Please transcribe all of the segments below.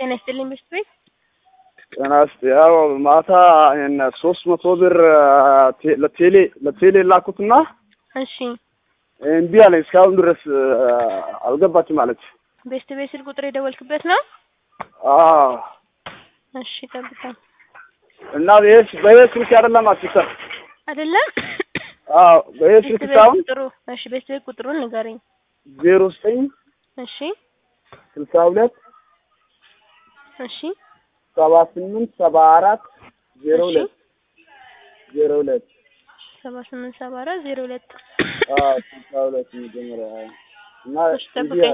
ጤና ይስጥልኝ በሽት ቤት ጤና ይስጥ ያው ማታ እነ ሶስት መቶ ብር ቴ- ለቴሌ ለቴሌ ላኩትና እሺ እምቢ አለኝ እስካሁን ድረስ አልገባችም አለች። ቤስት ቤት ስልክ ቁጥር የደወልክበት ነው? አዎ እሺ ጠብቀኝ። እና ይሄ በይሄ ስልክ አይደለም አትሰር አይደለም አዎ በይሄ ቤስት ስልክ ቤት ሳይሆን ቁጥሩ እሺ ቤስት ቤት ቁጥሩን ንገረኝ። ዜሮ ዘጠኝ እሺ ስልሳ ሁለት እሺ ሰባ ስምንት ሰባ አራት ዜሮ እሺ ሁለት ዜሮ ሁለት ሰባ ስምንት ሰባ አራት ዜሮ ሁለት አዎ ስልሳ ሁለት መጀመሪያ አዎ። እና እሺ እምቢ ጠብቀኝ። አለ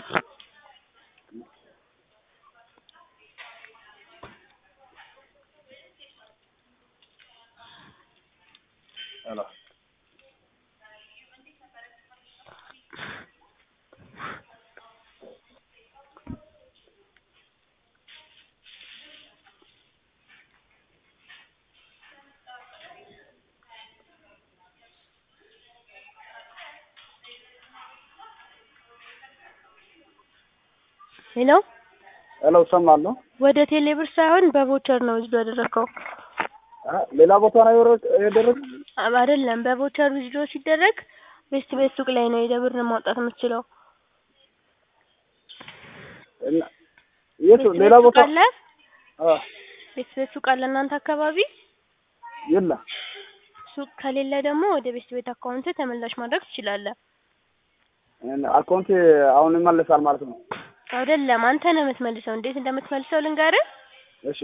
ሄሎ ሄሎ ሄሎ እሰማለሁ። ወደ ቴሌብር ሳይሆን በቮቸር ነው ዊዝዶ ያደረግከው። አ ሌላ ቦታ ነው የወረ- የደረስኩት? አ- አይደለም በቮቸር ዊዝዶ ሲደረግ ቤስት ቤት ሱቅ ላይ ነው የደብር ማውጣት የምትችለው። እና የት ቤስት ሌላ ቤት ሱቅ ቦታ አለ? አ ቤስት ቤት ሱቅ አለ እናንተ አካባቢ? የለም ሱቅ ከሌለ ደግሞ ወደ ቤስት ቤት አካውንት ተመላሽ ማድረግ ትችላለህ። እና አካውንቴ አሁን ይመለሳል ማለት ነው። አይደለም አንተ ነው የምትመልሰው። እንዴት እንደምትመልሰው ልንገርህ። እሺ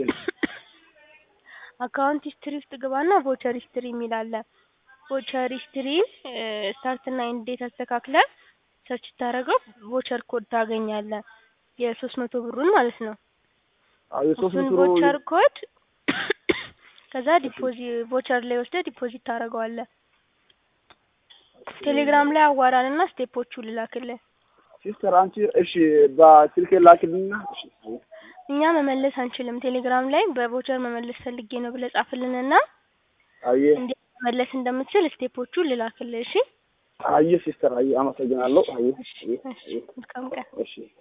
አካውንት ሂስትሪ ውስጥ ግባና ቮቸር ሂስትሪ የሚል አለ። ቮቸር ሂስትሪ ስታርት እና ኤንድ ዴት አስተካክለህ ሰርች ስታደርገው ቮቸር ኮድ ታገኛለህ። የሶስት መቶ ብሩን ማለት ነው። አዎ የሶስት እሱን መቶ ቮቸር ኮድ ከዛ ዲፖዚት ቮቸር ላይ ወስደህ ዲፖዚት ታደርገዋለህ። ቴሌግራም ላይ አዋራንና ስቴፖቹ ልላክልህ። ሲስተር አንቺ እሺ በስልኬ ላክልኝና እሺ እኛ መመለስ አንችልም። ቴሌግራም ላይ በቮቸር መመለስ ፈልጌ ነው ብለህ ጻፍልንና አየ እንዴት መመለስ እንደምትችል ስቴፖቹ ልላክልህ። እሺ አየ ሲስተር አየ አመሰግናለሁ። አየ እሺ አየ እሺ መልካም ቀን። እሺ